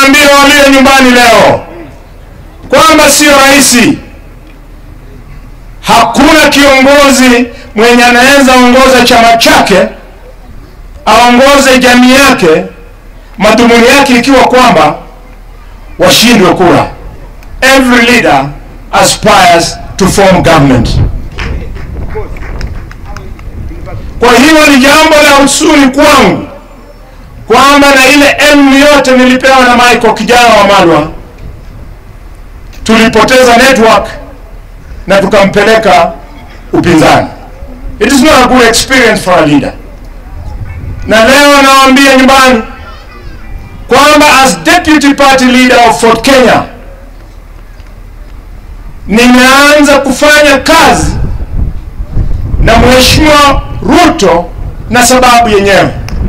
niwaambie walio nyumbani leo kwamba sio rahisi. Hakuna kiongozi mwenye anaweza ongoza chama chake aongoze jamii yake, madhumuni yake ikiwa kwamba washindwe kura. Every leader aspires to form government. Kwa hiyo ni jambo la huzuni kwangu kwamba na ile elimu yote nilipewa na Michael kijana wa Malwa, tulipoteza network na tukampeleka upinzani. It is not a good experience for a leader. Na leo nawaambia nyumbani kwamba as deputy party leader of Ford Kenya nimeanza kufanya kazi na Mheshimiwa Ruto na sababu yenyewe.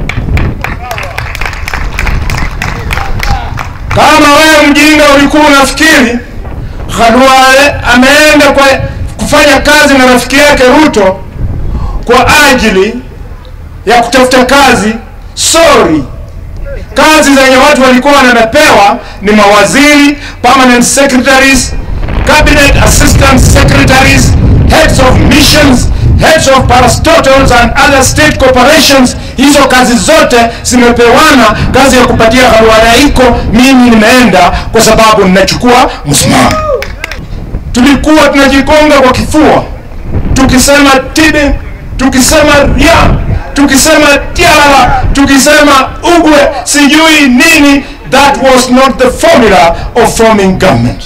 Kama wewe mjinga ulikuwa unafikiri Khalwale ameenda kwa kufanya kazi na rafiki yake Ruto kwa ajili ya kutafuta kazi, sorry. Kazi zenye watu walikuwa wanapewa ni mawaziri, permanent secretaries, cabinet assistant secretaries, heads of missions, heads of parastatals and other state corporations. Hizo kazi zote zimepewana. Kazi ya kupatia Khalwale iko, mimi nimeenda kwa sababu ninachukua msimamo. Tulikuwa tunajigonga kwa kifua tukisema tibi, tukisema ria, tukisema tiara, tukisema ugwe, sijui nini. That was not the formula of forming government.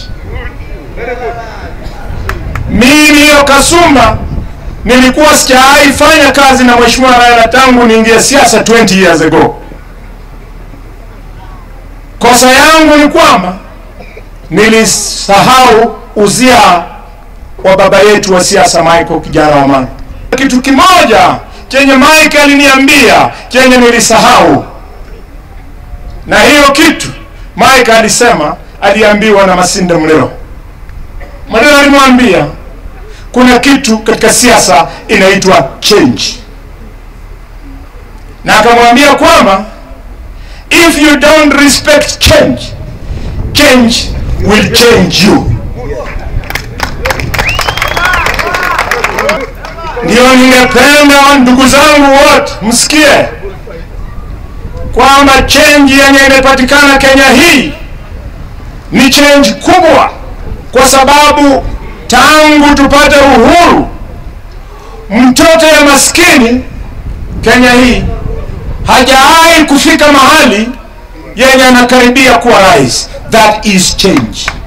Mimi hiyo Kasumba nilikuwa sijawahi fanya kazi na Mheshimiwa Raila tangu niingie siasa 20 years ago. Kosa yangu ni kwamba nilisahau uzia wa baba yetu wa siasa Michael kijana wa Manga. Kitu kimoja chenye Mike aliniambia chenye nilisahau, na hiyo kitu Mike alisema, aliambiwa na Masinde Muliro. Muliro alimwambia kuna kitu katika siasa inaitwa change, na akamwambia kwamba if you don't respect change, change will change you. Ndio ningependa ndugu zangu wote msikie kwamba change yenye imepatikana Kenya hii ni change kubwa, kwa sababu tangu tupate uhuru, mtoto ya maskini Kenya hii hajawahi kufika mahali yenye anakaribia kuwa rais. That is change.